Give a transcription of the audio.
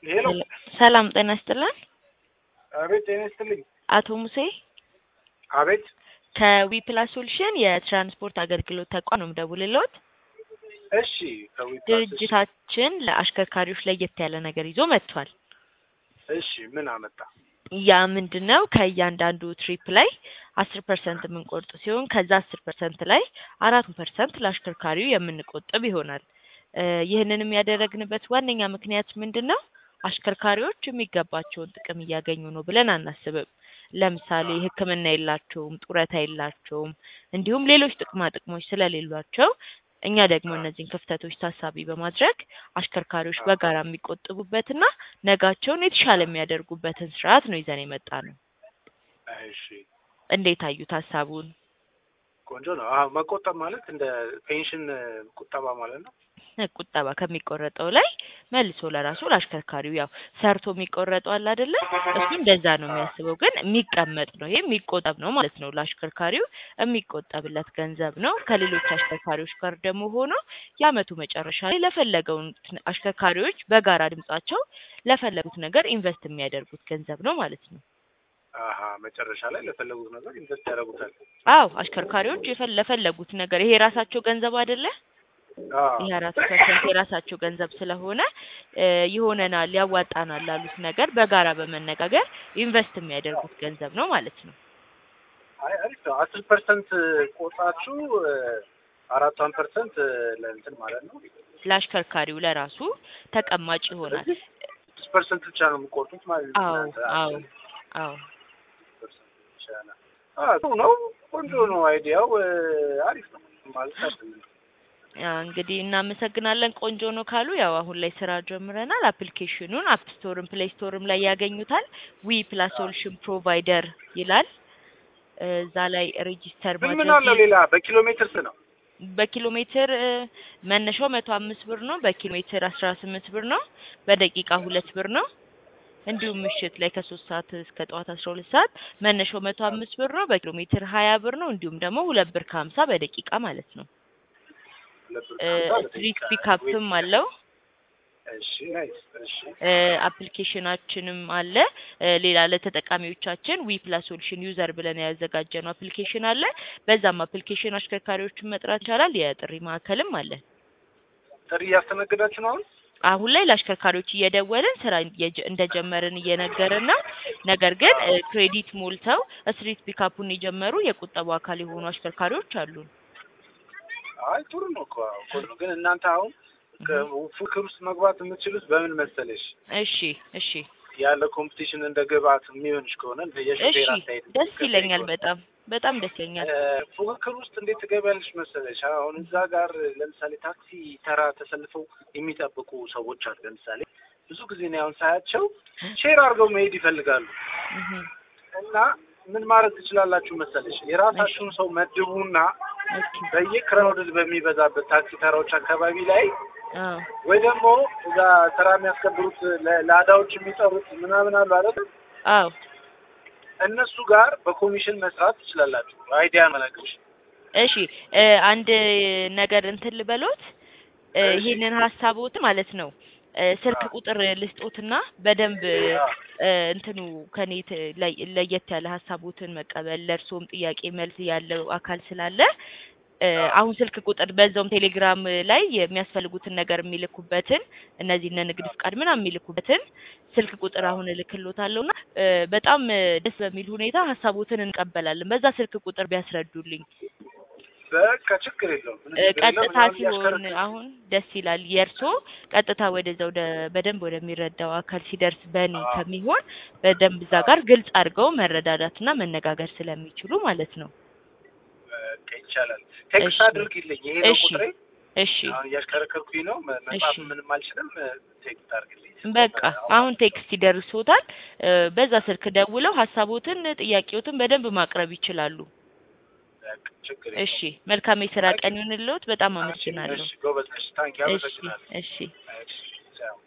ሄሎ ሰላም ጤና ይስጥልን። አቤት ጤና ይስጥልኝ። አቶ ሙሴ አቤት ከዊፕላስ ሶሉሽን የትራንስፖርት አገልግሎት ተቋም ነው የምደውልልዎት። እሺ ከዊፕላስ ድርጅታችን ለአሽከርካሪዎች ለየት ያለ ነገር ይዞ መጥቷል። እሺ ምን አመጣ? ያ ምንድን ነው? ከእያንዳንዱ ትሪፕ ላይ አስር ፐርሰንት የምንቆርጥ ሲሆን ከዛ አስር ፐርሰንት ላይ አራት ፐርሰንት ለአሽከርካሪው የምንቆጥብ ይሆናል። እ ይህንንም ያደረግንበት ዋነኛ ምክንያት ምንድን ነው? አሽከርካሪዎች የሚገባቸውን ጥቅም እያገኙ ነው ብለን አናስብም። ለምሳሌ ሕክምና የላቸውም፣ ጡረታ የላቸውም፣ እንዲሁም ሌሎች ጥቅማ ጥቅሞች ስለሌሏቸው እኛ ደግሞ እነዚህን ክፍተቶች ታሳቢ በማድረግ አሽከርካሪዎች በጋራ የሚቆጥቡበትና ነጋቸውን የተሻለ የሚያደርጉበትን ስርዓት ነው ይዘን የመጣ ነው። እሺ እንዴት አዩት ሀሳቡን? ቆንጆ ነው። አዎ መቆጠብ ማለት እንደ ፔንሽን ቁጠባ ማለት ነው። ቁጠባ ከሚቆረጠው ላይ መልሶ ለራሱ ለአሽከርካሪው ያው ሰርቶ የሚቆረጠው አለ አይደለ? እሱ እንደዛ ነው የሚያስበው፣ ግን የሚቀመጥ ነው። ይሄ የሚቆጠብ ነው ማለት ነው። ለአሽከርካሪው የሚቆጠብለት ገንዘብ ነው። ከሌሎች አሽከርካሪዎች ጋር ደግሞ ሆኖ የአመቱ መጨረሻ ላይ ለፈለገውን አሽከርካሪዎች በጋራ ድምጻቸው ለፈለጉት ነገር ኢንቨስት የሚያደርጉት ገንዘብ ነው ማለት ነው። አሀ መጨረሻ ላይ ለፈለጉት ነገር ኢንቨስት ያደርጉታል። አዎ አሽከርካሪዎች የፈ- ለፈለጉት ነገር ይሄ የራሳቸው ገንዘብ አይደለ? አዎ ይሄ አራት ፐርሰንት የራሳቸው ገንዘብ ስለሆነ እ ይሆነናል ያዋጣናል ላሉት ነገር በጋራ በመነጋገር ኢንቨስት የሚያደርጉት ገንዘብ ነው ማለት ነው። አይ አሪፍ ነው። አስር ፐርሰንት ቆጣችሁ አራቷን ፐርሰንት ለእንትን ማለት ነው። ለአሽከርካሪው ለራሱ ተቀማጭ ይሆናል። ስለዚህ ስድስት ፐርሰንት ብቻ ነው የሚቆርጡት ማለት ነው። አዎ እናንተ አዎ አስር አዎ ፐርሰንት ብቻ ነው። አዎ ጥሩ ነው። ቆንጆ ነው። አይዲያው እ አሪፍ ነው ማለት አይደለም። ያ እንግዲህ እናመሰግናለን። ቆንጆ ነው ካሉ ያው አሁን ላይ ስራ ጀምረናል። አፕሊኬሽኑን አፕ ስቶርም ፕሌይ ስቶርም ላይ ያገኙታል። ዊ ፕላስ ሶሉሽን ፕሮቫይደር ይላል። እ እዛ ላይ ሬጂስተር ምን ምን ማድረግ አለው ሌላ? በኪሎ ሜትር ነው በኪሎ ሜትር እ መነሻው መቶ አምስት ብር ነው። በኪሎ ሜትር አስራ ስምንት ብር ነው። በደቂቃ ሁለት ብር ነው። እንዲሁም ምሽት ላይ ከሶስት ሰዓት እስከ ጠዋት አስራ ሁለት ሰዓት መነሻው መቶ አምስት ብር ነው። በኪሎ ሜትር ሀያ ብር ነው። እንዲሁም ደግሞ ሁለት ብር ከሀምሳ በደቂቃ ማለት ነው። እ ስትሪት ፒካፕም አለው። እሺ ናይስ። እሺ እ አፕሊኬሽናችንም አለ። እ ሌላ ለተጠቃሚዎቻችን ዊ ፕላስ ሶሉሽን ዩዘር ብለን ያዘጋጀነው አፕሊኬሽን አለ። በዛም አፕሊኬሽን አሽከርካሪዎችን መጥራት ይቻላል። የጥሪ ማዕከልም አለ። ጥሪ እያስተናገዳችሁ ነው አሁን? አሁን ላይ ለአሽከርካሪዎች እየደወልን ስራ እየጀ- እንደጀመርን እየነገርን ነው። ነገር ግን እ ክሬዲት ሞልተው ስትሪት ፒካፑን የጀመሩ የቁጠቡ አካል የሆኑ አሽከርካሪዎች አሉን። አይ ጥሩ ነው እኮ አዎ፣ ጥሩ ነው። ግን እናንተ አሁን ከፉክክር ውስጥ መግባት የምትችሉት በምን መሰለሽ? እሺ እሺ ያለ ኮምፒቲሽን እንደ ግብአት የሚሆንሽ ከሆነ እንደ እሺ የሹፌር አስተያየት ደስ የሚከተል ይለኛል። ከሆነ፣ በጣም በጣም ደስ ይለኛል። እ ፉክክር ውስጥ እንዴት ትገቢያለሽ መሰለሽ? አሁን እዛ ጋር ለምሳሌ ታክሲ ተራ ተሰልፈው የሚጠብቁ ሰዎች አሉ። ለምሳሌ ብዙ ጊዜ ነው አሁን ሳያቸው ሼር አድርገው መሄድ ይፈልጋሉ። እህ እና ምን ማድረግ ትችላላችሁ መሰለሽ? የራሳችሁን ሰው መድቡና ኦኬ በየክራውድድ በሚበዛበት ታክሲ ተራዎች አካባቢ ላይ አዎ ወይ ደግሞ እዛ ስራ የሚያስከብሩት ለ- ላዳዎች የሚጠሩት ምናምን አሉ አይደል? አዎ እነሱ ጋር በኮሚሽን መስራት ትችላላችሁ። አይዲያ መለቅሽ እሺ እ አንድ ነገር እንትን ልበሎት እ እሺ። ይሄንን ሀሳቦት ማለት ነው እ ስልክ ቁጥር ልስጦትና በደንብ እ እንትኑ ከኔ ት- ላይ- ለየት ያለ ሀሳቦትን መቀበል ለእርስዎም ጥያቄ መልስ ያለው አካል ስላለ እ አሁን ስልክ ቁጥር በዛውም ቴሌግራም ላይ የሚያስፈልጉትን ነገር የሚልኩበትን እነዚህ እነ ንግድ ፍቃድ ምናምን የሚልኩበትን ስልክ ቁጥር አሁን እልክሎታለሁና እ በጣም እ ደስ በሚል ሁኔታ ሀሳቦትን እንቀበላለን። በዛ ስልክ ቁጥር ቢያስረዱልኝ በቃ ችግር የለውም። ምንም እ ችግር የለውም። ቀጥታ ምናምን ሲሆን እያሽከረከርኩ አሁን ደስ ይላል። የእርሶ ቀጥታ ወደዛ ወደ በደንብ ወደሚረዳው አካል ሲደርስ በእኔ አዎ። ከሚሆን በደንብ እዛ ጋር ግልጽ አድርገው መረዳዳትና መነጋገር ስለሚችሉ ማለት ነው። በቃ ይቻላል። ቴክስት እሺ። አድርጊልኝ። ይሄ ነው እሺ ቁጥሬ። እሺ አሁን እያሽከረከርኩኝ ነው። መ- መጻፍ እሺ። ምንም አልችልም። ቴክስት አድርግልኝ። በቃ አሁን ቴክስት ይደርሶታል። እ በዛ ስልክ ደውለው ሀሳቦትን ጥያቄዎትን በደንብ ማቅረብ ይችላሉ። በቃ ችግር የለውም። እሺ መልካም የስራ ቀን ይሁንልዎት። በጣም አመሰግናለሁ። እሺ ጎበዝ ነሽ። ታንኪ እሺ አመሰግናለሁ። እሺ እሺ ቻው።